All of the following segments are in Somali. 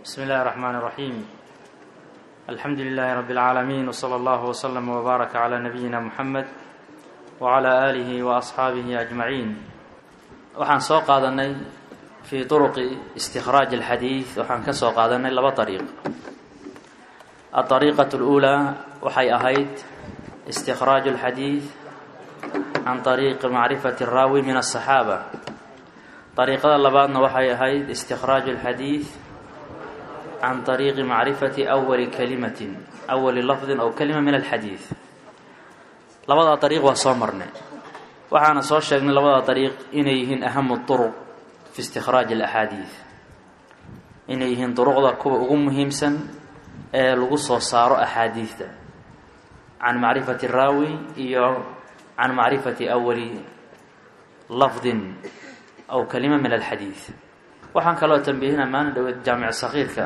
بسم الله الرحمن الرحيم الحمد لله رب العالمين وصلى الله وسلم وبارك على نبينا محمد وعلى آله وأصحaabihi أجمعين waxaan soo qaadanay fii طرqi اsتikraaج الxadiiث waxaan ka soo qaadanay laba طريiq الطريqة الأولى waxay ahayd اsتikraaج الxadiiث can طريqi macrifaة الraawi min الصحاabة طريiqada labaadna waxay ahayd اsتikraaج الxadiiث can طريqi macrifati أwali kalimatin أwali lafdi ow kalima min alxadiid labadaa dariiq waa soo marnay waxaana soo sheegnay labadaa dariiq inay yihiin ahamu طuruq fi istikhraaji اlaxaadiid inay yihiin duruqda kuwa ugu muhiimsan ee lagu soo saaro axaadiidta can macrifati raawi iyo can macrifati awali lafdin aw kalima min alxadiid waxaan kaloo tambihina maalin dhaweed jaamic sakiirka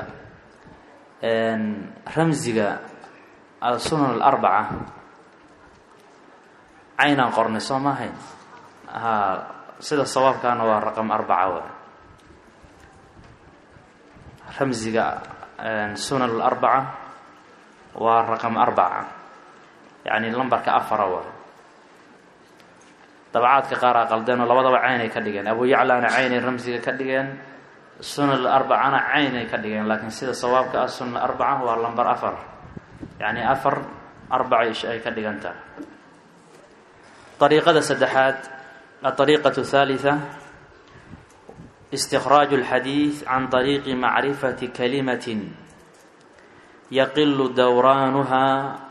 ramsiga sunan alarbaca caynaan qornay soo maahayn ha sida sawaabkaana waa raqam arbaca wa ramsiga sunan alarbaca waa raqam arbaca yacni lambarka afara wa dabacaadka qaaraa qaldeenoo labadaba caynay ka dhigeen abu yaclana caynay ramsiga ka dhigeen sunan arbacana caynay ka dhigeen laakiin sida sawaabka ah sunan arbaca waa lambar afar yacni afar arbaca ish ay ka dhigan tahay ariiqada saddexaad aariiqatu haalitha istikhraaju اlxadiid can طariiqi macrifati kalimatin yaqilu dowraanuha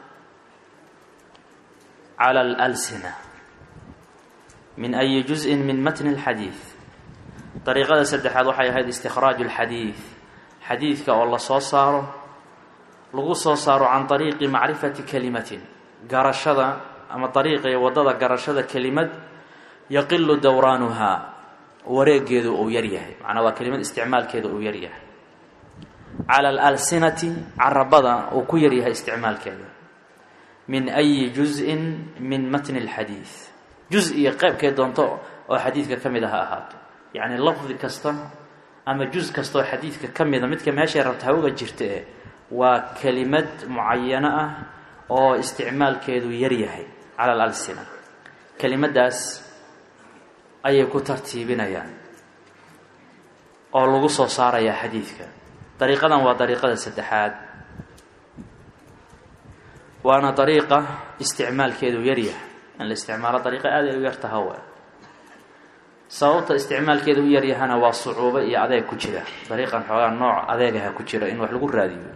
cala اlalsina min ayi juzءin min matni اlxadiid dariiqada saddexaad waxay ahayd istikhraaju اlxadiid xadiidka oo la soo saaro lagu soo saaro can طariiqi macrifati kalimatin garashada ama dariiqa iyo waddada garashada kelimad yaqilu dowraanuhaa wareegeedu uu yaryahay macnaa waa kelimad isticmaalkeeda uu yaryahay cala alalsinati carabada uu ku yaryahay isticmaalkeeda min ayi juzءin min matni اlxadiid juz iyo qeybkee doonto oo xadiidka ka mid a ha ahaato yacni lafdi kasta ama juz kastaoo xadiidka ka mida midka meeshay rabta ha uga jirta e waa kelimad mucayano ah oo isticmaalkeedu yaryahay cala alalsina kelimaddaas ayay ku tartiibinayaan oo lagu soo saarayaa xadiidka dariiqadan waa dariiqada saddexaad waana dariiqa isticmaalkeedu yaryahay in la isticmaalo dariiqa aad ay u yartaha wa sababta isticmaalkeeda u yaryahana waa sucuubo iyo adeeg ku jira dariiqan xoogaa nooc adeegaha ku jira in wax lagu raadiyo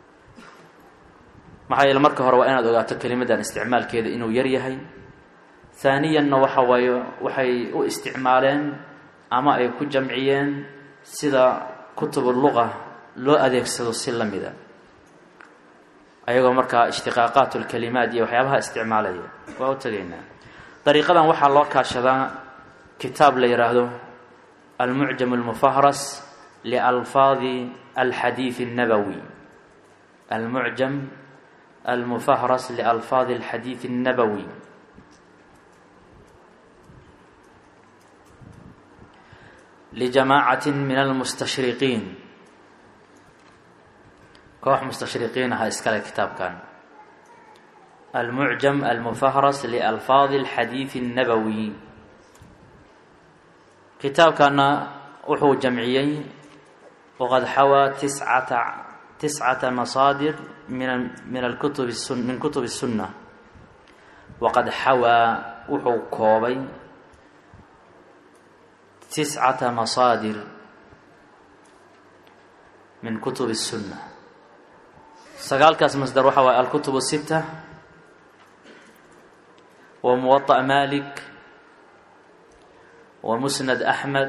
maxaa yeele marka hore waa inaad ogaato kelimaddan isticmaalkeeda inuu yaryahay haaniyanna waxa waaye waxay u isticmaaleen ama ay ku jamciyeen sida kutubu luqa loo adeegsado si la mida ayagoo markaa ishtiqaaqaat lkalimaat iyo waxyaabaha isticmaalaya waa u tegaynaa dariiqadan waxaa loo kaashadaa kitaab la yidhaahdo almucjam almufahras lialfaadi alxadiid الnabowi almucjam almufahras lialfaadi alxadiid الnabowi lijamaacat min almustashriqiin koox mustashriqiin aha iskale kitaabkan almucjam almufahras lialfaadi alxadiid الnabowi kitaabkana wuxuu jamciyey waqad xawaa tiscata tiscata masaadir min min alkutub min kutub الsunna waqad xawaa wuxuu koobay tiscata masaadir min kutub الsunna sagaalkaas masdar waxa waay alkutub الsita wa muwaطأ malik wa musnad axmed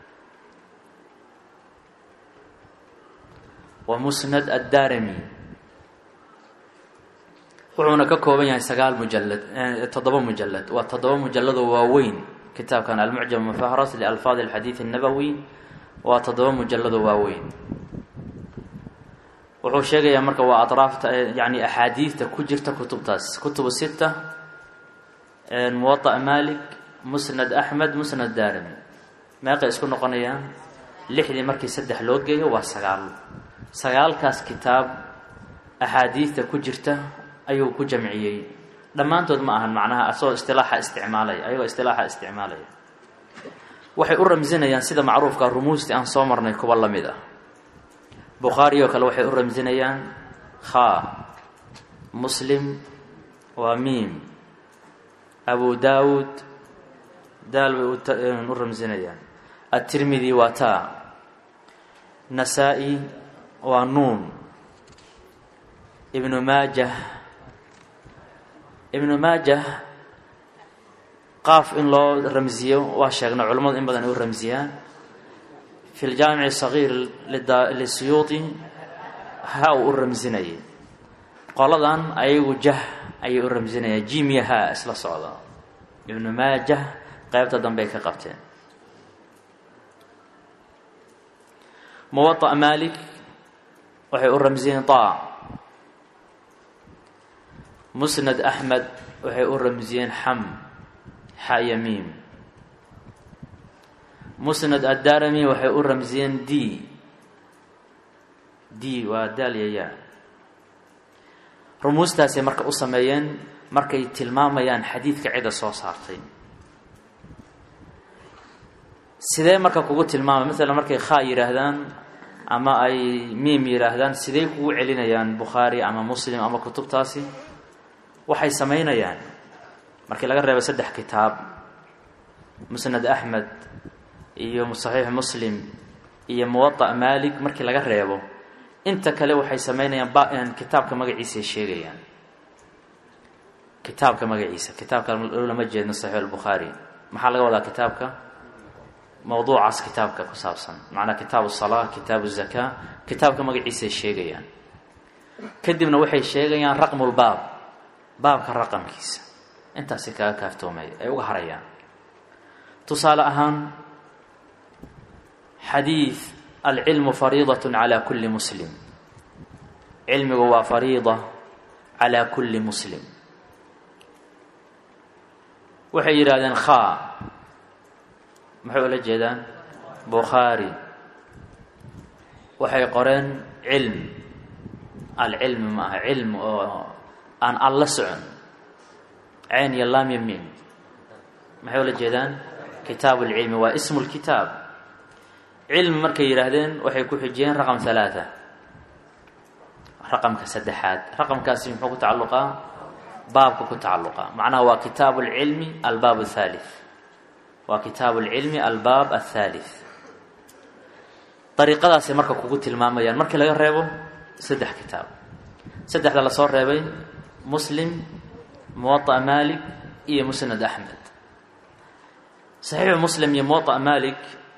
wa musnad addarami wuxuuna ka kooban yahay sagaal mujalad toddoba mujalad waa toddoba mujalladoo waaweyn kitaabkan almucjam mufahras lialfaadi alxadiid الnabowi waa toddoba mujalladoo waaweyn wuxuu sheegayaa marka waa atraafta yani axaadiidta ku jirta kutubtaas kutubu sita muwaطأ malik musnad axmed musnad daarimi meeqay isku noqonayaan lixdii markii saddex loo geeyo waa sagaal sagaalkaas kitaab axaadiidta ku jirta ayuu ku jamciyey dhammaantood ma ahan macnaha asagoo istilaaxa isticmaalaya ayagoo istilaaxa isticmaalaya waxay u ramsinayaan sida macruufka rumuusti aan soo marnay kuwa la mid ah bukhaari oo kale waxay u ramsinayaan khaa muslim waa miim abu daawud daal bay u ramsinayaan atirmidi waa taa nasaa-i waa nuun ibnu maajah ibnu maajah qaaf in loo ramsiyo waa sheegna culimmadu in badan ay u ramsiyaan fi ljaamici sagiir lisuyuuti ha uu u ramsinayay qoladan ayagu jah ayay u ramsinayaan jimiya ha isla socda ibnu maajah qaybta dambey ka qabteen muwaطa malik waxay u ramsiyeen ta musnad axmed waxay u ramsiyeen xam xa yamiim musnad addarami waxay u ramsiyeen d d waa daalyaya rumuustaasay marka u sameeyeen markay tilmaamayaan xadiidka cidda soo saartay sidee marka kugu tilmaamay maalan markay khaa yidhaahdaan ama ay miim yidhaahdaan sidee kugu celinayaan bukhaari ama muslim ama kutubtaasi waxay samaynayaan markii laga reebo saddex kitaab musnad axmed iyo saxiix muslim iyo muwaطa malik markii laga reebo inta kale waxay samaynayaan ba kitaabka magaciisa ay sheegayaan kitaabka magaciisa kitaabka lama jeedno saxiix albukhaari maxaa laga wadaa kitaabka mawduucaas kitaabka ku saabsan macnaa kitaabu salaa kitaabu zakaa kitaabka magaciisa ay sheegayaan kadibna waxay sheegayaan raqmulbaab baabka raqamkiisa intaasi kaga kaaftoomay ay uga harayaan tusaale ahaan xadiid alcilmu fariidaة calى kuli muslim cilmigu waa fariida calى kuli muslim waxay yidhahdeen khaa maxay ula jeedaan bukhaari waxay qoreen cilm alcilmi ma aha cilm oo aan alla socon cayn iyo laam iyo miim maxay ula jeedaan kitaab اlcilmi waa ismu اlkitaab cilmi markay yidhaahdeen waxay ku xijiyeen raqam halaaa raqamka saddexaad raqamkaasi muxuu ku tacalluqaa baabka ku tacalluqa macnaha waa kitaabu اlcilmi albaab الthalith waa kitaabu اlcilmi albaab الthalith dariiqadaasay marka kugu tilmaamayaan markii laga reebo saddex kitaab saddexda lasoo reebay muslim muwaطa malik iyo musnad axmed saxiixu muslim iyo muwaطa malik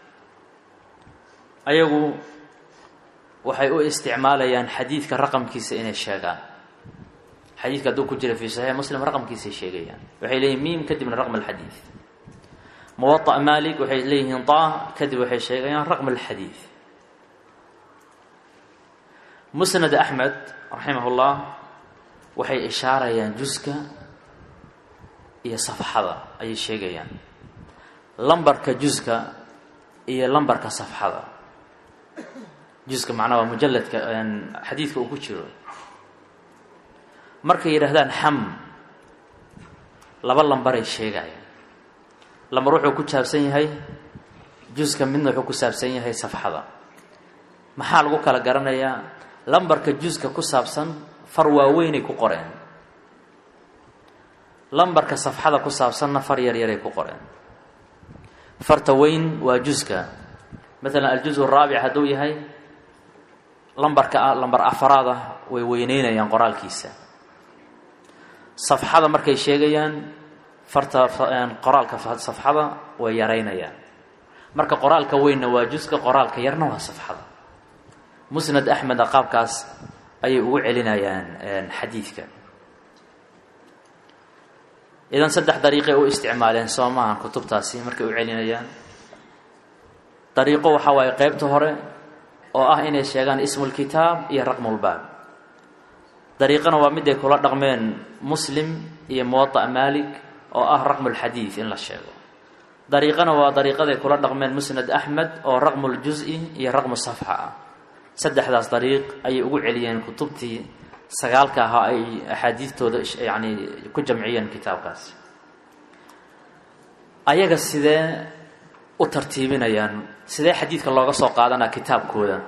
ayagu waxay u isticmaalayaan xadiidka raqamkiisa inay sheegaan xadiidka hadduu ku jira fi saxiix muslim raqamkiisay sheegayaan waxay leeyihin miim kadibna raqm alxadiid muwaطa malik waxay leeyihiin ta kadib waxay sheegayaan raqm alxadiid musnad axmed raximah اllah waxay ishaarayaan juska iyo safxada ayay sheegayaan lambarka juska iyo lambarka safxada juska macnaha waa mujalladka xadiidka uu ku jiro markay yidhaahdaan xam laba lambaray sheegayaan lambar wuxuu ku saabsan yahay juska midna wuxuu ku saabsan yahay safxada maxaa lagu kala garanayaa lambarka juska ku saabsan far waaweynay ku qoreen lambarka safxada ku saabsanna far yaryaray ku qoreen farta weyn waa juska maalan aljuz araabic hadduu yahay lambarka lambar afaraad ah way weyneynayaan qoraalkiisa safxada markay sheegayaan farta qoraalka safxada way yaraynayaan marka qoraalka weynna waa juska qoraalka yarna waa safxada musnad axmeda qaabkaas ayay ugu celinayaan xadiidka idan saddex dariiqay u isticmaaleen soo maahan kutubtaasi markay u celinayaan dariiqo waxaa waaye qeybta hore oo ah inay sheegaan ismulkitaab iyo raqmulbaab dariiqana waa mid ay kula dhaqmeen muslim iyo muwaطa malik oo ah raqmulxadiid in la sheego dariiqana waa dariiqaday kula dhaqmeen musnad axmed oo raqmuljuzi iyo raqmu safxa ah saddexdaas dariiq ayay ugu celiyeen kutubtii sagaalka ahaa ay axaadiistooda yacni ku jamciyeen kitaabkaasi ayaga sidee u tartiibinayaan sidee xadiidka looga soo qaadanaa kitaabkooda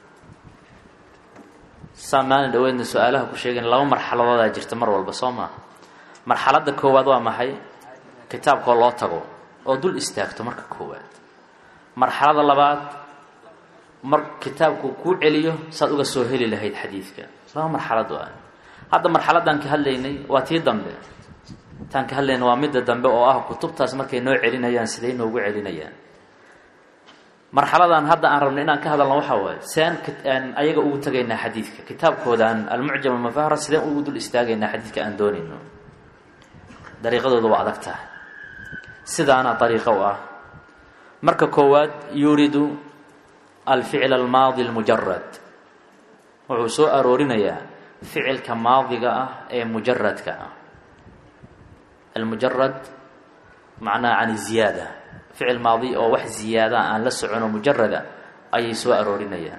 saa maalin dhaweydna su-aalaha ku sheegayn laba marxaladoodaa jirta mar walba soo maa marxaladda koowaad waa maxay kitaabkoo loo tago oo dul istaagto marka koowaad marxalada labaad mar kitaabku kuu celiyo saad uga soo heli lahayd xadiidka laba marxalad waa hadda marxaladaan ka hadlaynay waa tii dambe taan ka hadlayna waa midda dambe oo ah kutubtaas markay noo celinayaan siday noogu celinayaan marxaladan hadda aan rabno inaan ka hadalno waxaa waaye sean ayaga ugu tagaynaa xadiidka kitaabkoodan almucjam almufahara sideen ugu dul istaagaynaa xadiidka aan doonayno dariiqadooda waa adag tahay sidaana dariiqo u ah marka koowaad yuridu alficl almaadi almujarad wuxuu soo aroorinayaa ficilka maadiga ah ee mujaradka ah almujarad macnaha can ziyaada ficil maadi oo wax ziyaada aan la socono mujarada ayay soo aroorinayaan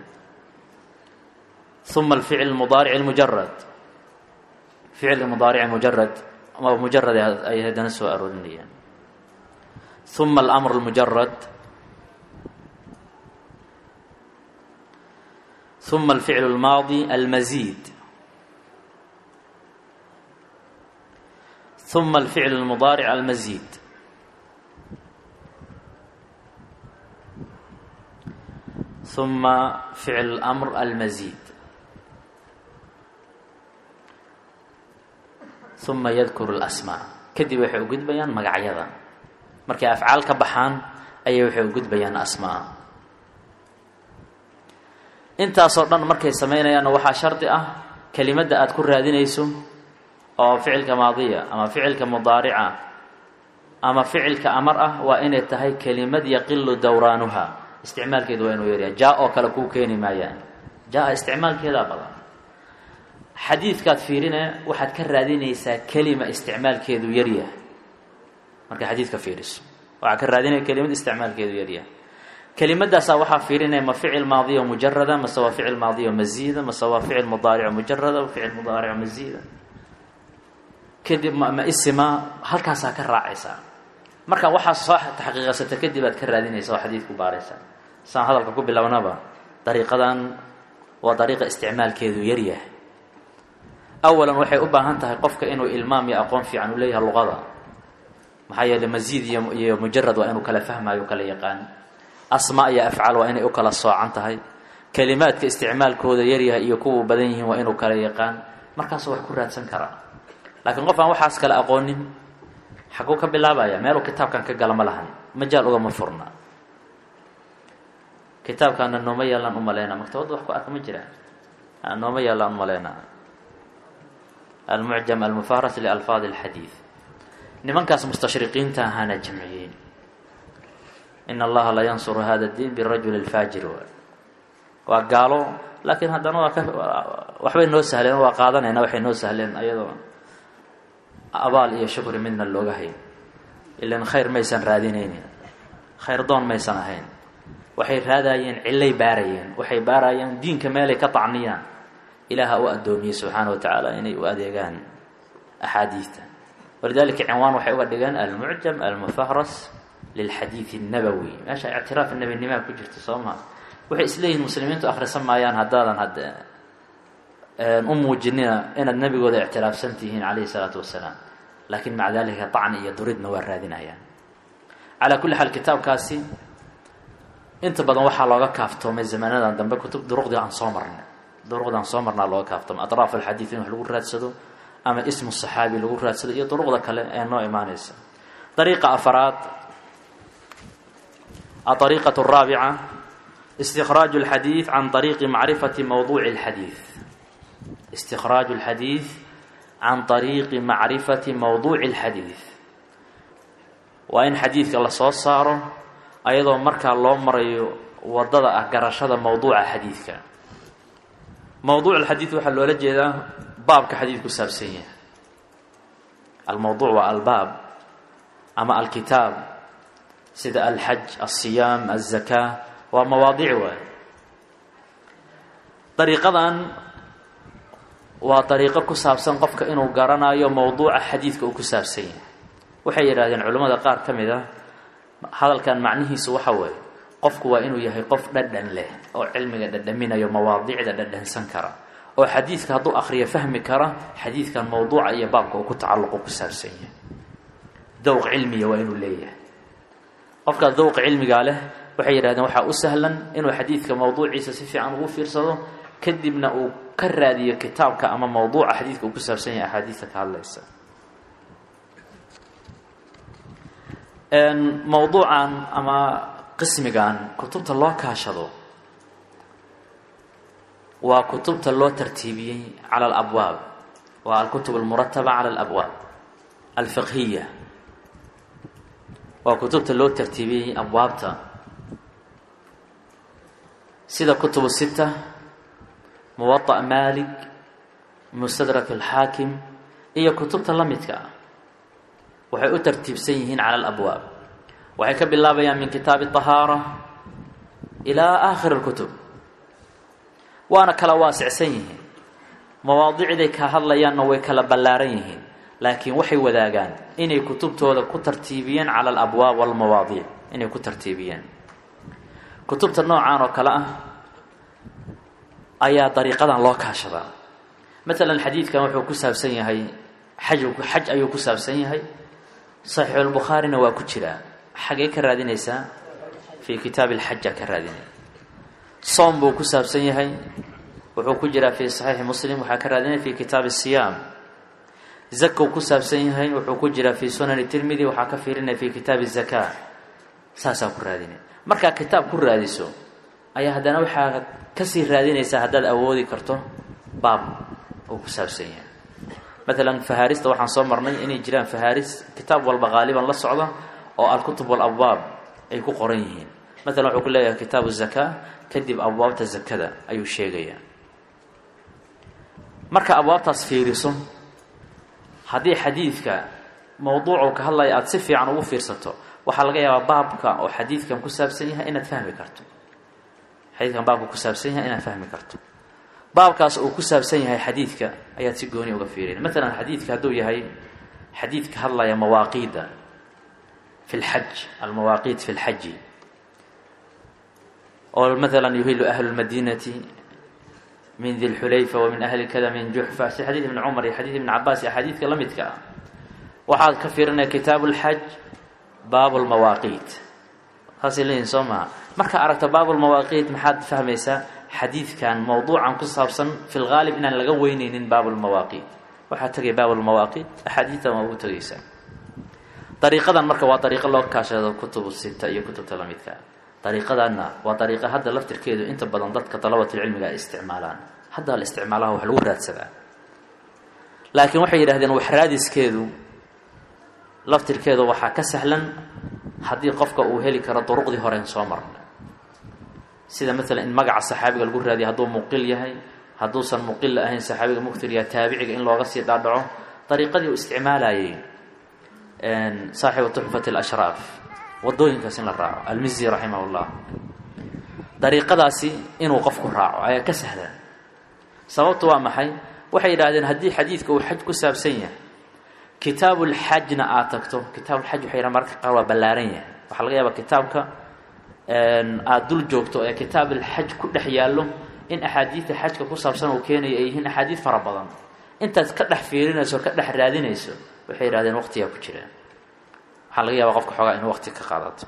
uma alficl mudaaric mujarad ficilka mudaaric mujarad ama mujarad ay haddana soo aroorinayaan uma alamr lmujarad uma alficl اlmaadi almazid uma alficl اlmudaaric almazid uma ficl اlamr almazid uma yadkuru اlasmaa kadib waxay u gudbayaan magacyada markay afcaal ka baxaan ayay waxay u gudbayaan asmaa intaasoo dhan markay samaynayaanna waxaa shardi ah kelimadda aada ku raadinayso oo ficilka maadiya ama ficilka mudaarica ama ficilka amar ah waa inay tahay kelimad yaqilu dowraanuha isticmaalkeedu waa inuu yaryahay jaa oo kale kuu keeni maayaan jaa isticmaalkeedaa badan xadiidkaad fiirine waxaad ka raadinaysaa kelima isticmaalkeedu yaryahay markay xadiidka fiiriso waxaad ka raadinaya kelimad isticmaalkeedu yaryahay kelimadaasaa waxaa fiirinaya ma ficil maadiyo mujarada mase waa ficil maadiyo maziida mase waa ficil mudaarico mujarada ficil mudaarico maziida kadib ma isima halkaasaa ka raacaysaa marka waxaa soo taxqiiqasata kadib aad ka raadinaysa oo xadiidku baaraysaa saan hadalka ku bilownaba dariiqadan waa dariiqa isticmaalkeedu yaryahay awalan waxay u baahan tahay qofka inuu ilmaam iyo aqoon fiican u leeyahay luqada maxaa yeeley masiid iyo iyo mujarad waa inuu kala fahmayo kala yaqaan asmaa iyo afcaal waa inay u kala soocan tahay kelimaadka isticmaalkooda yaryahay iyo kuwuu badan yihiin waa inuu kala yaqaan markaasuu wax ku raadsan karaa laakiin qof aan waxaas kale aqoonin xaguu ka bilaabaya meeluu kitaabkan ka gala ma lahan majaal ugama furna kitaabkaana nooma yaallaan umaleynaa maktabadda wax ku arka ma jiraan nooma yaallaan umaleynaa almucjam almufahras lialfaad alxadiid nimankaas mustashriqiinta ahaana jamciyey in allaha la yansuru hada diin birajuli lfaajir waa gaalo laakiin haddana waa ka waxbay noo sahleen waa qaadanayna waxay noo sahleen ayadoo abaal iyo shukri midna looga hayn ilan khayr maysan raadinaynin khayr doon maysan ahayn waxay raadayeen cillay baarayeen waxay baarayeen diinka meelay ka tacniyaan ilaaha u addoomiyey subxaana wa tacaala inay u adeegaan axaadiidta walidalika cinwaan waxay uga dhigeen almucjam almufahras lilxadiid الnabowi meesha ictiraaf nebinimaa ku jirta soo maa waxay isleeyihin muslimiintu akhrisan maayaan haddaadan hadde u muujinina inaad nebigooda ictiraafsan tihiin calayhi الsalaatu wasalaam laakiin maca dalika طacni iyo duridna waa raadinayaan calaa kulli xaal kitaabkaasi inta badan waxaa looga kaaftoomay zamanadan dambe kutub duruqdii aan soo marnay duruqdaan soo marnaa looga kaaftoomay atraaf alxadiid in wax lagu raadsado ama ismu saxaabi lagu raadsado iyo duruqda kale ee noo imaanaysa dariiqa afaraad الطريقة الرابعة استخراج الحديث عن طريق معرفة موضوع الحديث استخراج الحديث عن طريق معرفة موضوع الحديث وإن حديثك الله soo saaro ayadoo markaa loo marayo wadada ah garashada mowduuca xadiidka mowduuc الxadiiث waxaa loola jeedaa baabka xadiid ku saabsan yahay almowduuc waa albaab ama alkitaab sida alxaj alsiyaam alzakaa waa mawaadiic waay dariiqadan waa dariiqo ku saabsan qofka inuu garanayo mowduuca xadiidka uu ku saabsan yahay waxay yidhahdeen culimmada qaar ka mid ah hadalkan macnihiisu waxa weeye qofku waa inuu yahay qof dhadhan leh oo cilmiga dhadhaminayo mawaadicda dhadhansan kara oo xadiidka hadduu akhriyo fahmi kara xadiidkan mowduuca iyo baabka uu ku tacalluqo ku saabsan yahay dowq cilmiya waa inuu leeyahay qofkaa dowqa cilmigaa leh waxay yidhahdeen waxaa u sahlan inuu xadiidka mowduuciisa si fiican ugu fiirsado kadibna uu ka raadiyo kitaabka ama mowduuca xadiidka uu ku saabsan yahay axaadiidta ka hadlaysa mowduucan ama qismigan kutubta loo kaashado waa kutubta loo tartiibiyey cala alabwaab waa alkutub almurataba cala alabwaab alfiqhiya waa kutubta loo tartiibiyey abwaabta sida kutubu sita muwaطa malik mustadrak alxaakim iyo kutubta la midka ah waxay u tartiibsan yihiin cala alabwaab waxay ka bilaabayaan min kitaabi طahaara ilaa aakhir اlkutub waana kala waasicsan yihiin mawaadicday ka hadlayaanna way kala ballaaran yihiin laakiin waxay wadaagaan inay kutubtooda ku tartiibiyeen cala alabwaab walmawaadiic inay ku tartiibiyeen kutubta noocan oo kale ah ayaa dariiqadan loo kaashadaa maalan xadiidkan wuxuu ku saabsan yahay xaj xaj ayuu ku saabsan yahay saxiixulbukhaarina waa ku jiraa xagee ka raadinaysaa fii kitaabi alxaja ka raadinay soom buu ku saabsan yahay wuxuu ku jiraa fii saxiixi muslim waxaa ka raadinaya fi kitaabi siyaam zakow ku saabsan yahay wuxuu ku jiraa fii sunani tirmidi waxaa ka fiirinaya fi kitaabi zaka saasaa ku raadinay markaa kitaab ku raadiso ayaa haddana waxaa kasii raadinaysaa haddaad awoodi karto baab uu ku saabsan yahay maalan fahaarista waxaan soo marnay inay jiraan fahaaris kitaab walba qaaliban la socda oo alkutub walabwaab ay ku qoran yihiin maalan wuxuu ku leeyahay kitaabu zaka kadib abwaabta zakada ayuu sheegayaa marka abwaabtaas fiiriso haddii xadiidka mowduucuu ka hadlaya aada si fiican ugu fiirsato waxaa laga yaabaa baabka oo xadiidkan ku saabsan yahay inaad fahmi karto xadiidkan baabka ku saabsan yahay inaad fahmi karto baabkaas uu ku saabsan yahay xadiidka ayaad si gooni uga fiirina maalan xadiidka hadduu yahay xadiid ka hadlaya mawaaqiida fi lxaj almawaaqiit fi lxaji oo maalan yuhilu ahlu lmadiinati min di lxulayfa wa min ahli kada min juxfa si xadiid ibni cumar iyo xadiid ibni cabaas iyo axaadiidka la midka ah waxaad ka fiirinaya kitaabu lxaj baabu lmawaaqiit saasay leeyihin soo maha markaa aragta baabu lmawaaqiit maxaad fahmaysaa xadiidkan mowduucan ku saabsan fi lgaalib inaan laga weyneynin baabu lmawaaqiit waxaa tegay baabu lmawaaqiit axaadiidtan waa ugu tegaysaa dariiqadan marka waa dariiqo loo kaashado kutubu sita iyo kutubta la midka ah dariiqadanna waa dariiqa hadda laftirkeedu inta badan dadka dalabatulcilmiga ay isticmaalaan hadda la isticmaalaha wax lagu raadsadaa laakiin waxay yidhahdeen wax raadiskeedu laftirkeedu waxaa ka sahlan haddii qofka uu heli karo duruqdii horeen soo marna sida maalan in magaca saxaabiga lagu raadiya hadduu muqil yahay hadduusan muqilla ahayn saxaabiga muktirya taabiciga in looga sii dhaadhaco dariiqadii uu isticmaalayay saaxibu tuxfat alashraaf wadooyinkaas in la raaco almizi raximah llah dariiqadaasi inuu qofku raaco ayaa ka sahlan sababtu waa maxay waxay yidhahdeen haddii xadiidka uu xaj ku saabsan yahay kitaabulxajna aad tagto kitaabulxaj waxay yidhahan mararka qaar waa ballaaran yahay waxaa laga yaabaa kitaabka aada dul joogto ee kitaabulxaj ku dhex yaallo in axaadiidta xajka ku saabsan uu keenayo ay yihiin axaadiid fara badan intaad ka dhex fiirinayso ka dhex raadinayso waxay yidhahdeen waqtigaa ku jiraan waxaa laga yaabaa qofka xoogaa inuu waqti ka qaadato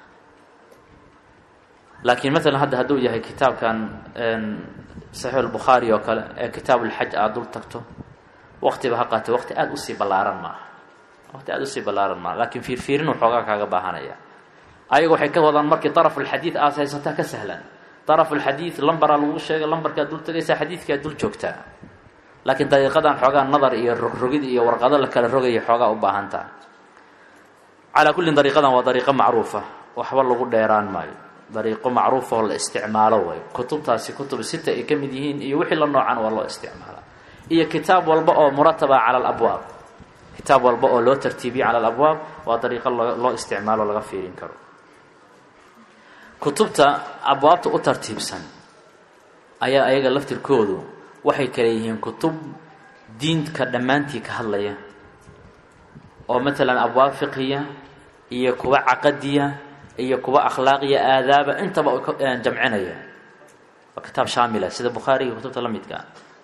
laakiin maalan hadda hadduu yahay kitaabkan saxiix albukhaari oo kale ee kitaabulxaj aada dul tagto waqtiba ha qaatay waqti aada usii ballaaran maaha waqti aada usii ballaaran maaha laakiin fiirfiirin waxoogaa kaaga baahanaya ayaga waxay ka wadaan markii darafulxadiid aad haysataa ka sahlan darafulxadiid lambaraa lagu sheegay lambarkaad dul tagaysaa xadiidkaad dul joogtaa laakiin dariiqadan xoogaa nadar iyo rogrogid iyo warqado la kala rogaya xoogaa u baahan taha calaa kullin dariiqadan waa dariiqo macruufa waxba lagu dheeraan maayo dariiqo macruufa oo la isticmaalo way kutubtaasi kutub sita ay ka mid yihiin iyo wixii la noocan waa loo isticmaalaa iyo kitaab walba oo murataba cala alabwaab kitaab walba oo loo tartiibiye cala alabwaab waa dariiqo loo isticmaalo laga fiirin karo kutubta abwaabta u tartiibsan ayaa ayaga laftirkoodu waxay kale yihiin kutub diinka dhammaantii ka hadlaya oo matalan abwaab fiqhiya iyo kuwa caqadiya iyo kuwa akhlaaqiya aadaaba intaba jamcinaya waa kitaab shaamila sida bukhaariga kutubta la midka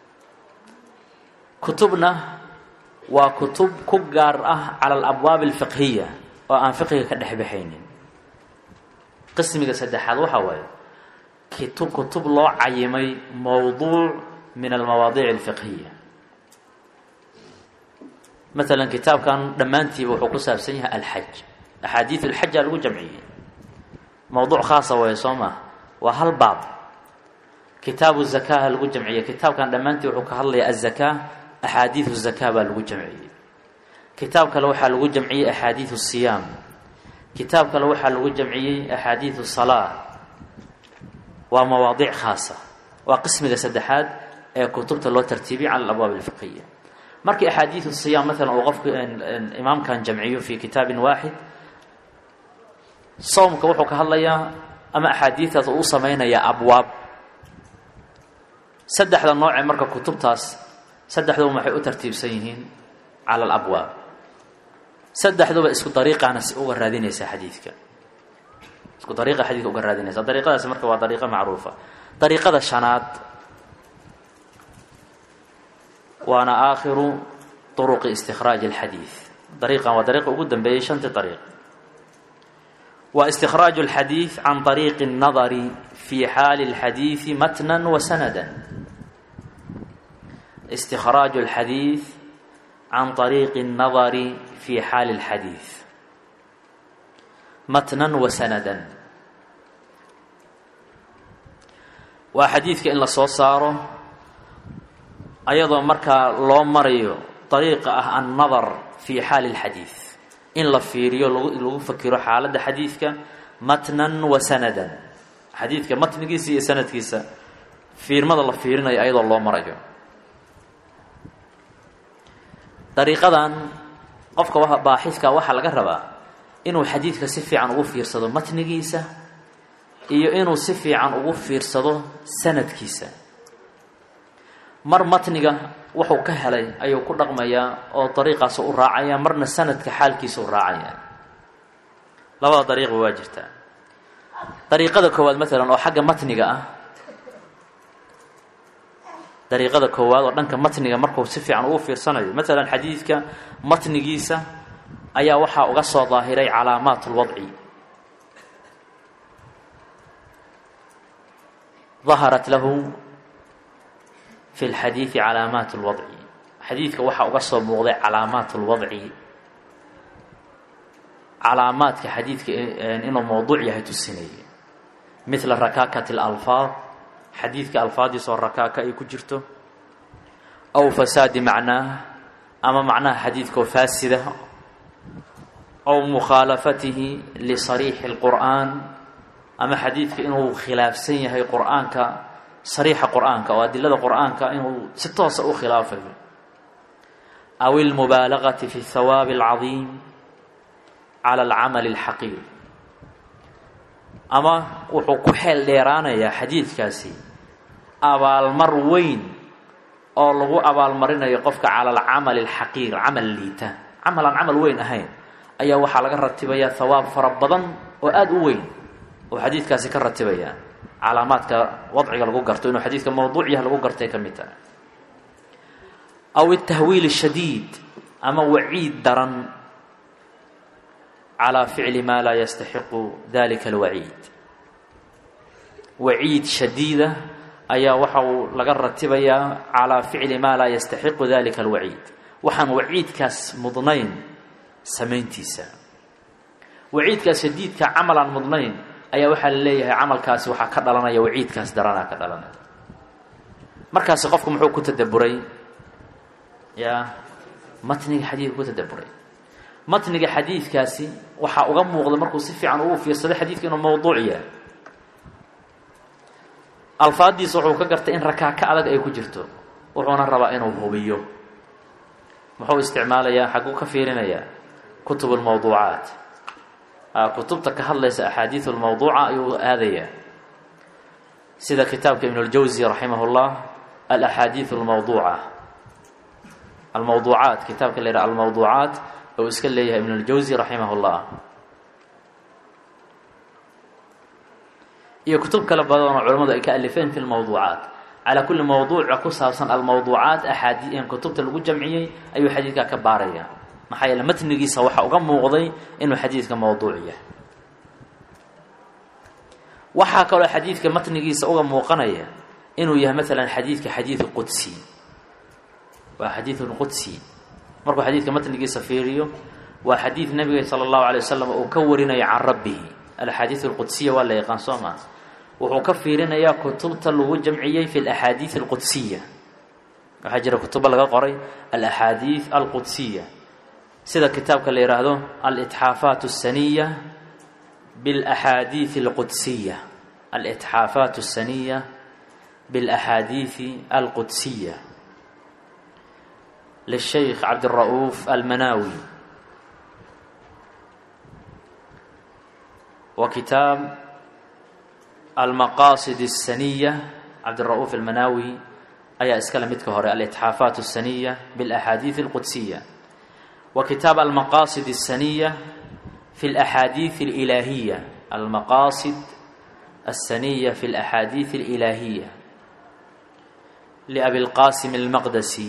kutubna waa kutub ku gaar ah cala alabwaab alfiqhiya oo aan fiqhiga ka dhexbaxaynin qismiga saddexaad waxaa waaye kitu kutub loo cayimay mowduuc min almawaadiic alfiqhiya maalan kitaabkan dhammaantiiba wuxuu ku saabsan yahay alxaj axaadiid alxajaa lagu jamciyey mowduuc khaasa waye soo maa waa hal baab kitaabu zakaha lagu jamciyey kitaabkan dhammaantii wuxuu ka hadlayaa azakaa axaadiidu zakaa baa lagu jamciyey kitaab kale waxaa lagu jamciyey axaadiidu siyaam kitaab kale waxaa lagu jamciyey axaadiidu salaa waa mawaadiic khaasa waa qismiga saddexaad ee kutubta loo tartiibiyey cala alabwaab alfiqhiya markii axaadiidu siyaam maalan uu qofku imaamkan jamciyo fi kitaabin waaxid sawmka wuxuu ka hadlayaa ama axaadiidaas uu u samaynayaa abwaab saddexda noocee marka kutubtaas saddexduba waxay u tartiibsan yihiin cala alabwaab saddexduba isku dariiqaana si uga raadinaysaa xadiidka isku dariiqa xadiidka uga raadinaysa dariiqadaasi marka waa dariiqo macruufa dariiqada shanaad waana aakhiru turuqi istikhraaji alxadiid dariiqan waa dariiqa ugu dambeeyey shantii dariiq waa istikراaج الxadيiث عan طريiq النadr في xaal الxadيiثi matnا وsnda اsتikrاaج الxadيiث عan طريiq النadr في xaal الxadيiث matnا وsnda waa xadiidka in la soo saaro ayadoo markaa loo marayo طariiqa ah الnadr في xaal الxadيiث in la fiiriyo lagu fakiro xaaladda xadiidka matnan wa sanadan xadiidka matnigiisa iyo sanadkiisa fiirmada la fiirinayo ayadoo loo marayo dariiqadan qofka baaxidka waxaa laga rabaa inuu xadiidka si fiican ugu fiirsado matnigiisa iyo inuu si fiican ugu fiirsado sanadkiisa mar matniga wuxuu ka helay ayuu ku dhaqmayaa oo dariiqaas u raacaya marna sanadka xaalkiisa u raacaya labada dariiqba waa jirtaa dariiqada koowaad maalan oo xagga matniga ah dariiqada koowaad oo dhanka matniga markuu si fiican ugu fiirsanayo maalan xadiidka matnigiisa ayaa waxaa uga soo daahiray calaamaat اlwadci daharat lahu fi lxadiidi calaamaat اlwadci xadiidka waxaa uga soo muuqday calaamaat اlwadci calaamaadka xadiidka inuu mowduuc yahay tusinaya midla rakaakat اlalfaad xadiidka alfaadiisa oo rakaaka ay ku jirto aw fasaadi macnaah ama macnaha xadiidkaoo faasida aw mukhaalafatihi lisariixi اlqur'aan ama xadiidka inuu khilaafsan yahay qur'aanka sariixa qur'aanka oo adilada qur'aanka inuu si toosa u khilaafayo aw ilmubaalagati fi hawaabi alcadiim cala alcamali alxaqiir ama wuxuu ku xeel dheeraanayaa xadiidkaasi abaalmar weyn oo lagu abaalmarinayo qofka cala alcamali alxaqiir camal liita camal aan camal weyn ahayn ayaa waxaa laga ratibayaa hawaab fara badan oo aada u weyn oo xadiidkaasi ka ratibaya calaamaadka wadciga lagu garto inuu xadiidka mawduuc yahay lagu gartay ka mid tahay aw itahwiil shadiid ama waciid daran calaa ficli maa laa yastaxiqu dalika alwaciid waciid shadiida ayaa waxa uu laga ratibayaa calaa ficli maa laa yastaxiqu dalika alwaciid waxaan waciidkaas mudnayn samayntiisa waciidkaas shadiidka camal aan mudnayn ayaa waxaa la leeyahay camalkaasi waxaa ka dhalanaya waciidkaas daranaa ka dhalanaya markaasi qofku muxuu ku tadaburay ya matniga xadiidka ku tadaburay matniga xadiidkaasi waxaa uga muuqda markuu si fiican ugu fiirsado xadiidka inuu mawduuc yahay alfaaddiisa wuxuu ka gartay in rakaaka adag ay ku jirto wuxuuna rabaa inuu hubiyo muxuu isticmaalayaa xagguu ka fiirinayaa kutub lmawduucaat kutubta ka hadlaysa axaadiid lmawduuca ayuu aadayaa sida kitaabka ibn اljawzi raximah اllah alaxaadiiث اlmawduuca almawduucaat kitaabka la yidhaha almawduucaat ou iska leeyahay ibn اljawzi raximah اllah iyo kutub kale badan oo culamadu ay ka alifeen fi lmawduucaat calaa kulli mawduuca ku saabsan almawduucaat axaadi kutubta lagu jamciyey ayuu xadiidkaa ka baaraya maxaa yeele matnigiisa waxaa uga muuqday inuu xadiidka mawduuc yahay waxaa kaloo xadiidka matnigiisa uga muuqanaya inuu yahay maalan xadiidka xadiidu qudsi waa xadiidun qudsi markuu xadiidka matnigiisa fiiriyo waa xadiid nabiga sala allahu alay wasalam uu ka warinayo can rabbihi alaxaadiid alqudsiya waa la yaqaan soo maa wuxuu ka fiirinayaa kutubta lagu jamciyey fi alaxaadiid alqudsiya waxaa jira kutuba laga qoray alaxaadiid alqudsiya sida kitaabka la yidhaahdo alitxaafaat الsaniya biاlaxaadiiث اlqudsiya alitxaafaat الsaniya biاlaxaadiiثi alqudsiya lishaykh cabdira'uuf almanaawi wa kitaab almaqaasid الsaniya cabdira'uuf almanaawi ayaa iskale midka hore alitxaafaat الsaniya biاlaxaadiiث اlqudsiya وkتاaب المqاصد السنية في الأحاadيث الإلaهية المqاصد السنية في الأحاadيث الإلaهية لأبي الqاسم المqدسي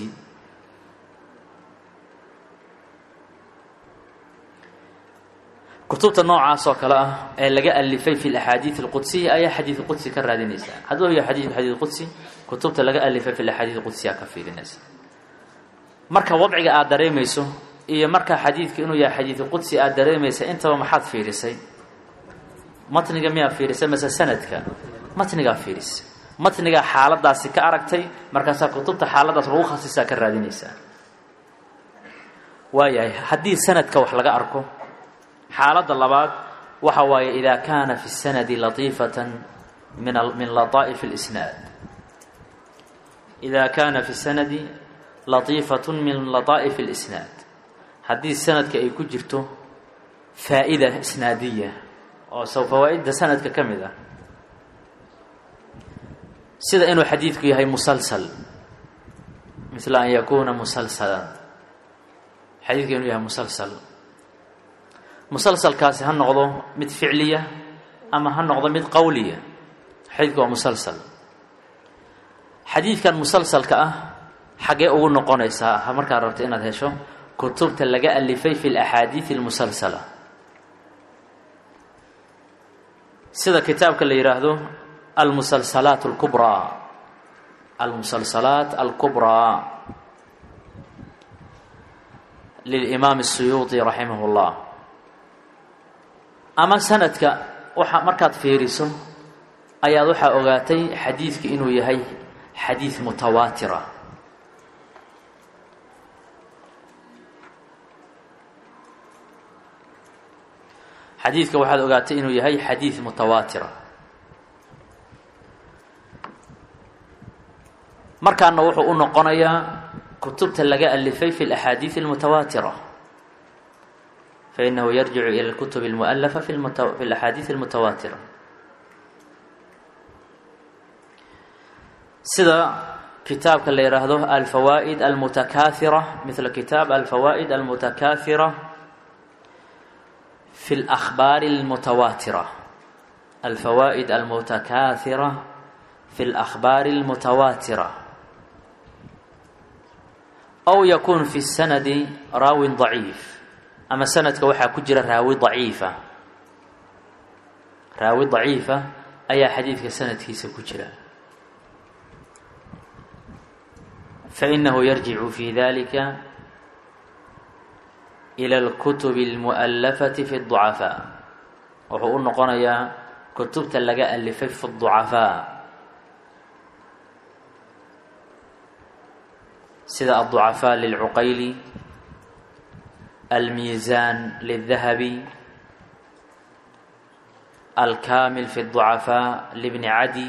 kutubta noocaas oo kale ah ee laga alifay في الأحاadيث الqudسية ayaa xadيiث qudsi ka raadinaysa hadduu ya xadيث xadيiث qudsi kutubta laga alifay في الأحاadيث qudsiya ka fiirinaysa marka wadciga aad dareemayso iyo markaa xadiidka inuu yahay xadiidu qudsi aada dareemaysa intaba maxaad fiirisay matniga miyaa fiirisay mase sanadka matnigaa fiirisay matnigaa xaaladaasi ka aragtay markaasaa kutubta xaaladaas lagu khasisaa ka raadinaysaa waayahay haddii sanadka wax laga arko xaaladda labaad waxa waaye idaa kaana fi sanadi latiifatan min min lataa'if اlisnaad idaa kaana fi sanadi latiifat min lataa'if اlisnaad haddii sanadka ay ku jirto faa'ida isnaadiya oo sow fawaa'idda sanadka ka mid ah sida inuu xadiidku yahay musalsal misla an yakuuna musalsalan xadiidka inuu yahay musalsal musalsalkaasi ha noqdo mid ficliya ama ha noqdo mid qowliya xadiidku waa musalsal xadiidkan musalsalka ah xaggee ugu noqonaysaa markaad rabto inaad hesho kutubta laga alifay fi اlaxaadiiث اlmusalsala sida kitaabka la yidhaahdo almusalsalaat اlkubraa almusalsalaat alkubraa lilimaam الsuyuuطi raximah اllah ama sanadka waxa markaad fiiriso ayaad waxaa ogaatay xadiidka inuu yahay xadiid mutawaatira xadiidka waxaad ogaatay inuu yahay xadiid mutawaatira markaana wuxuu u noqonayaa kutubta laga alifay fi اlaxaadiiث اlmutawaatira fainahu yarjicu ilى اlkutub اlmualafa fi اlaxaadiiث اlmutawaatira sida kitaabka la yihaahdo alfawaa'id almutakaaثira mila kitaab alfawaa'id almutakaaثira في الأخبار المتواترة الفوائد المتكاثرة في الأخبار المتواترة أو يكون في السند راو ضعيف أما سندka waxaa ku jira raawi ضaciifa raawi ضaciifa ayaa xadiidka sanadkiisa ku jira فإنه يرجع في ذلك ilى اlkutub اlmu'alafati fi الضucafaa wuxuu u noqonayaa kutubta laga alifay fi الضucafaa sida الضucafaa lilcuqayli almiizan lلdahabi alkamil fi الضucafaa libni cadi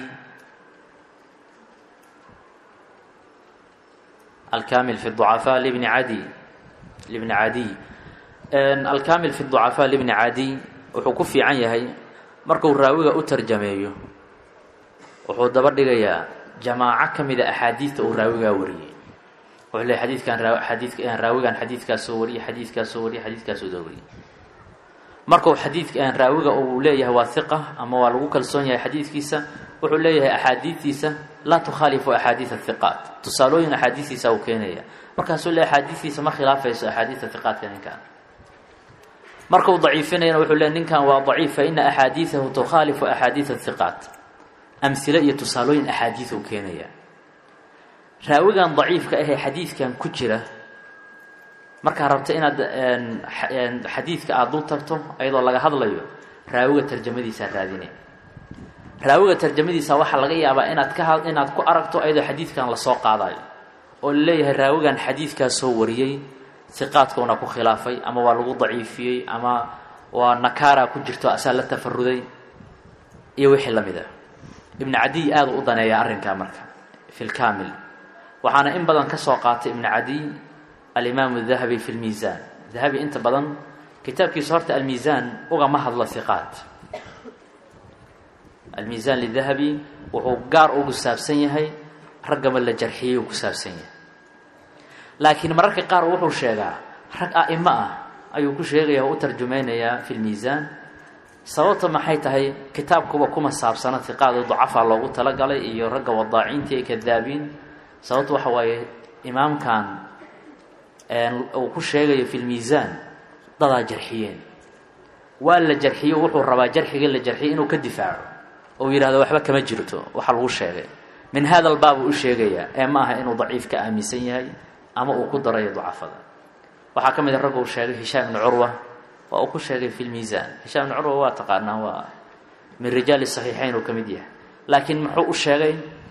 alkamil fi الضucafaa libni cadi libni cadiy alkamil fi ducafaa libni cadiy wuxuu ku fiican yahay markuu raawiga u tarjameeyo wuxuu daba dhigayaa jamaaco ka mida axaadiidta uu raawigaa wariyey wuxuu leey xadiidkan raa xadiidka raawigan xadiidkaasoo wariyey xadiidkaasoo wariyey xadiidkaasoo da wariyey markuu xadiidka raawiga uu leeyahay waa hiqa ama waa lagu kalsoon yahay xadiidkiisa wuxuu leeyahay axaadiidtiisa laa tukhaalifu axaadiid hiqaat tusaalooyin axaadiistiisa uu keenaya markaasuu le axaadiistiisa ma khilaafayso axaadiida hiqaatka ninkan markuu daciifinayana wuxuu le ninkan waa daciif fa ina axaadiidahu tukhaalifu axaadiid hiqaat amhile iyo tusaalooyin axaadiid uu keenaya raawigan daciifka ahee xadiidkan ku jira markaa rabta inaad xadiidka aada dul tagto iyadoo laga hadlayo raawiga tarjamadiisaa raadine raawiga tarjamadiisa waxaa laga yaabaa inaad ka inaad ku aragto ayadoo xadiidkan lasoo qaadayo oo laleeyahay raawigan xadiidkaa soo wariyey siqaadkuuna ku khilaafay ama waa lagu daciifiyey ama waa nakaara ku jirto asaa la tafaruday iyo wixii la mid a ibnu cadiy aada u daneeya arrinkaa marka fi lkaamil waxaana in badan ka soo qaatay ibnu cadiy alimaamu dahabi fi lmiisaan dahabi inta badan kitaabkiisa horta almiisaan ugama hadlo hiqaat almiisaan lidahabi wuxuu gaar ugu saabsan yahay raggama la jarxiyey uu ku saabsan yahay laakiin mararka qaar wuxuu sheegaa rag a'imo ah ayuu ku sheegaya oo u tarjumaynayaa fi lmiisaan sababta maxay tahay kitaabkuba kuma saabsana hiqaad ducafaa loogu talagalay iyo ragga wadaaciinta ee kadaabiin sababta waxa waaye imaamkan uu ku sheegayo fi lmiisaan dadaa jarxiyeen waa la jarxiyo wuxuu rabaa jarxiga la jarxiyay inuu ka difaaco ou yidhahdo waxba kama jirto waxa lagu sheegay min hada albaab uu u sheegayaa ee ma aha inuu daciif ka aaminsan yahay ama uu ku darayo ducafada waxaa ka mid a ragga uu sheegay hishaam ibnu curwa waa uu ku sheegay fi lmiisaan hishaam ibnu curwa waa taqaanaa waa min rijaali saxiixayn uu ka mid yahay laakiin muxuu u sheegay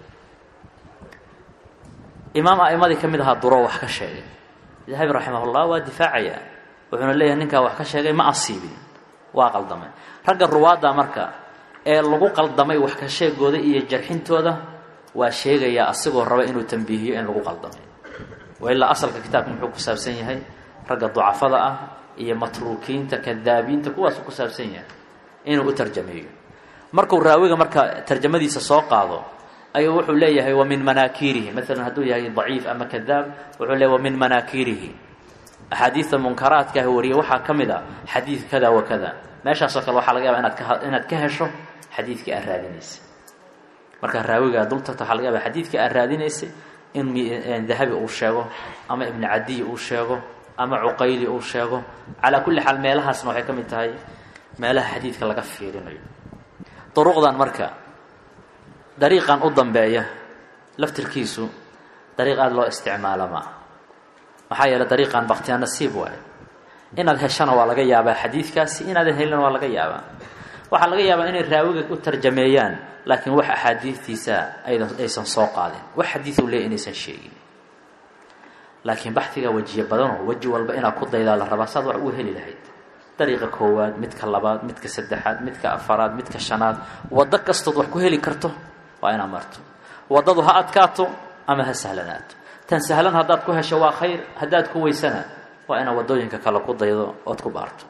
imaam a'imadii ka mid ahaa duro wax ka sheegay dahabi raximahullah waa difaacaya wuxuuna leeyahay ninkaa wax ka sheegay ma asiibin waa qaldamay ragga ruwaadda marka ee lagu qaldamay wax ka sheegooda iyo jarxintooda waa sheegayaa asigoo raba inuu tambiihiyo in lagu qaldamay wa ilaa asalka kitaabka muxuu ku saabsan yahay ragga ducafada ah iyo matruukiinta kadaabiinta kuwaasuu ku saabsan yahay inuu u tarjameeyo markuu raawiga marka tarjamadiisa soo qaado ayuu wuxuu leeyahay wa min manaakiirihi maalan hadduu yahay daciif ama kadaab wuxuu leeyahy wa min manaakiirihi axaadiidta munkaraadkaah wariye waxaa ka mid a xadiid kada wa kada meeshaasoo kale waxaa laga yaaba inaad ka inaad ka hesho xadiidkii aad raadinaysa markaa raawigaa dul tagta waxaa laga yaaba xadiidkii aad raadinaysay in dahabi uu sheego ama ibnu cadiy uu sheego ama cuqayli uu sheego calaa kulli xaal meelahaasna waxay ka mid tahay meelaha xadiidka laga fiirinayo duruqdan marka dariiqan u dambeeya laftirkiisu dariiq aada loo isticmaalo ma ah maxaa yeeley dariiqan baktiya nasiib waayo inaad heshana waa laga yaabaa xadiidkaasi inaadan helina waa laga yaabaa waxaa laga yaabaa inay raawiga u tarjameeyaan laakiin wax axaadiidtiisa aydan aysan soo qaadin wax xadiid u leey inaysan sheegin laakiin baxiga wejiye badanoo weji walba inaad ku daydaa la rabaa saad wax u heli lahayd dariiqa koowaad midka labaad midka saddexaad midka afaraad midka shanaad waddo kastood wax ku heli karto waa inaad marto waddadu ha adkaato ama ha sahlanaato tan sahlan haddaad ku hesho waa khayr haddaad ku weysana waa inaad waddooyinka kale ku daydo ood ku baarto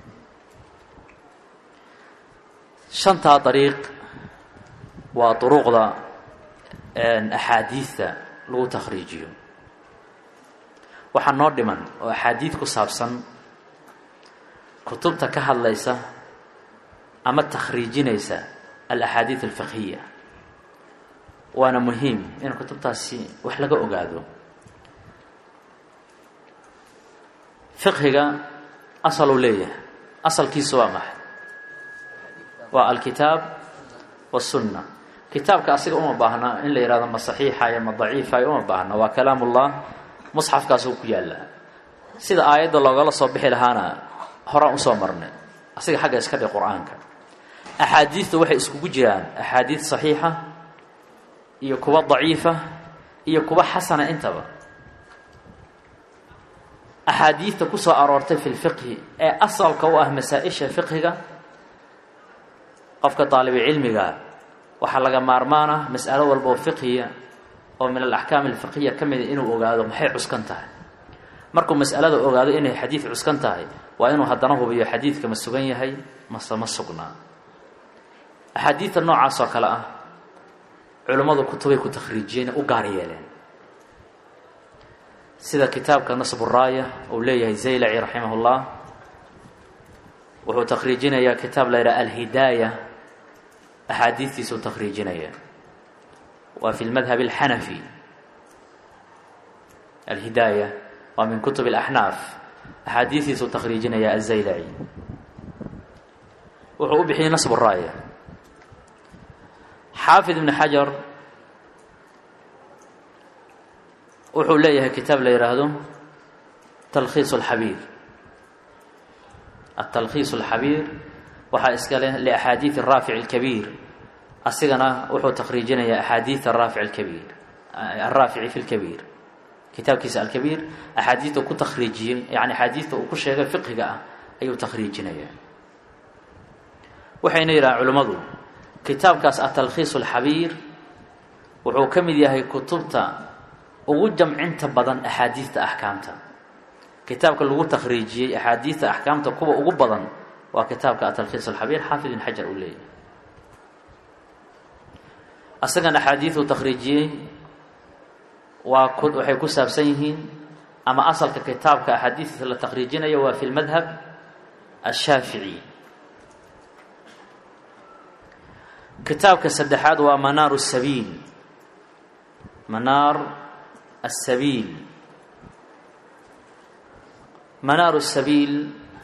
shantaa dariiq waa duruuqda axaadiidta lagu takhriijiyo waxaa noo dhiman oo axaadiid ku saabsan kutubta ka hadlaysa ama takhriijinaysa alaxaadiid alfiqhiya waana muhiim in kutubtaasi wax laga ogaado fiqhiga asaluu leeyahay asalkiisu waa maxay waa alkitaab wasunna kitaabka asiga uma baahna in la yihahdo ma saxiixayo ma daciifayo uma baahna waa kalaam ullah musxafkaasuu ku yaallaa sida aayadda loogala soo bixi lahaana horaan usoo marnay asiga xagga iska dhig qur-aanka axaadiidta waxay iskugu jiraan axaadiid saxiixa iyo kuwa daciifa iyo kuwa xasana intaba axaadiidta ku soo aroortay fi lfiqhi ee asalka u ah masaa-isha fiqhiga qofka daalibucilmiga waxaa laga maarmaana mas'alo walba oo fiqhiya oo min alaxkaam alfiqhiya ka mida inuu ogaado maxay cuskan tahay markuu mas'alada ogaado inay xadiid cuskan tahay waa inuu haddana hubiyo xadiidka ma sugan yahay mase ma sugnaa axaadiidta noocaas oo kale ah culimmadu kutubay ku takhriijiyeen u gaar yeeleen sida kitaabka nasburaaya uu leeyahay zaylaci raximah اllah wuxuu takhriijinayaa kitaab la yidhaha alhidaaya axaadiistiisuu takhriijinaya waa fi lmadhab اlxanafi alhidaaya waa min kutub اlaxnaaf axaadiistiisuu takhriijinaya azaylaci wuxuu u bixiyey nasb raaya xaafid ibn xajar wuxuu leeyahay kitaab la yihaahdo talkhiis اlxabiir atalkhiis اlxabiir waxaa iska leh liaxaadiid raafic اlkabiir asigana wuxuu takhriijinayaa axaadiid araafic alkabiir alraafici fi lkabiir kitaabkiisa alkabiir axaadiidta ku takhriijiyey yani axaadiidta uu ku sheegay fiqhiga ah ayuu takhriijinaya waxayna yidhahaan culimmadu kitaabkaas atalkhiis اlxabiir wuxuu ka mid yahay kutubta ugu jamcinta badan axaadiidta axkaamta kitaabka lagu takhriijiyey axaadiidta axkaamta kuwa ugu badan waa kitaabka atalkhiis alxabiir xaafid ibn xajar uu leeyahay asagan axaadiiduu takhriijiyey waa ku waxay ku saabsan yihiin ama asalka kitaabka axaadiistiisa la takhriijinayo waa fi lmadhab ashaafici kitaabka saddexaad waa manaaru sabiil manaar asabiil manaaru sabiil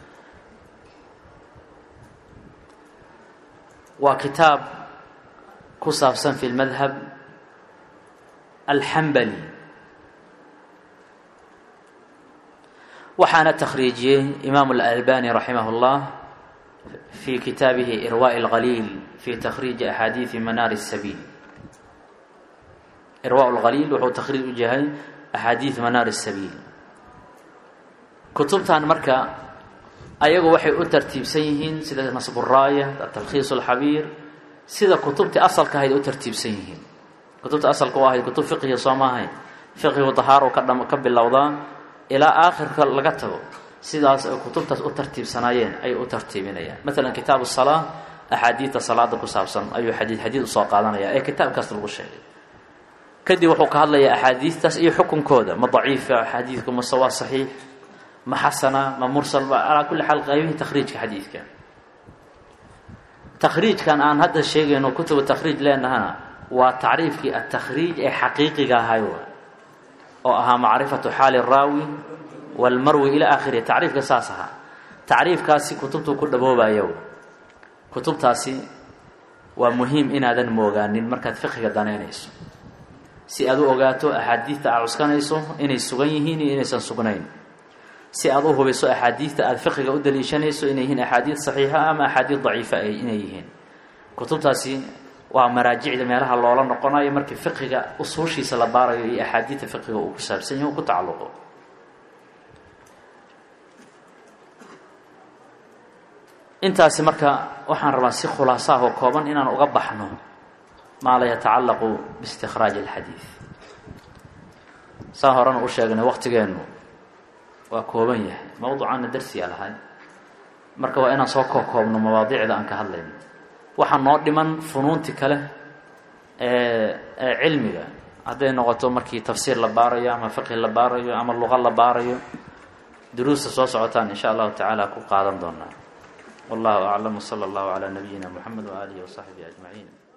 waa kitaab ku saabsan fi lmadhab alxambali waxaana takhriijiyey imaamu alalbani raximah اllah fi kitaabihi irwaaء اlgaliil fi takhriiji axaadiidi manaar الsabiil irwaaء اlgaliil wuxuu takhriij u yahay axaadiid manaar الsabiil kutubtan marka ayagu waxay u tartiibsan yihiin sida nasburaaya atalkhiis اlxabiir sida kutubtii asalka ahayd u tartiibsan yihiin kutubta asalka u ahayd kutub fiqhiga soo maahayn fiqhigu dahaaro ka dham ka bilowdaa ilaa aakhirka laga tago sidaas ay kutubtaas u tartiibsanaayeen ayay u tartiibinayaan maalan kitaabu salaa axaadiidta salaada ku saabsan ayuu xadiid xadiid usoo qaadanaya ee kitaabkaas lagu sheegay kadib wuxuu ka hadlayaa axaadiidtaas iyo xukunkooda ma daciifa xadiidku mase waa saxiix ma xasana ma mursal alaa kulli xaal qaybihii takhriijka xadiidka takhriijkan aan hadda sheegayno kutubu takhriij leenahana waa tacriifkii atakhriij ee xaqiiqiga ahay oo ahaa macrifatu xaali raawi walmarwi ilaa aakhirihi tacriifka saas ahaa tacriifkaasi kutubtuu ku dhaboobayo kutubtaasi waa muhiim inaadan moogaanin markaad fiqiga danaynayso si aad u ogaato axaadiidta aad cuskanayso inay sugan yihiin iyo inaysan sugnayn si aad u hubiso axaadiidta aada fiqiga u daliishanayso inay yihiin axaadiid saxiixa ama axaadiid daciifa ay inay yihiin kutubtaasi waa maraajicda meelaha loola noqonayo markii fiqiga usuushiisa la baarayo iyo axaadiidta fiqiga uu ku saabsan yahi u ku tacalluqo intaasi marka waxaan rabaa si khulaasaah oo kooban inaan uga baxno maa la yatacallaqu biistikhraaji alxadiid saa horena u sheegnay waqtigeennu waa kooban yahay mawducaana darsiyaa lahay marka waa inaan soo kookoobno mawaadiicda aan ka hadlayno waxaa noo dhiman funuunti kale ee ee cilmiga hadday noqoto markii tafsiir la baarayo ama fiqhi la baarayo ama luqa la baarayo duruusta soo socotaan in sha allahu tacaala ku qaadan doonaa wallahu aclam wsala allahu calaa nabiyina moxamed waaalihi wasaxbihi ajmaciin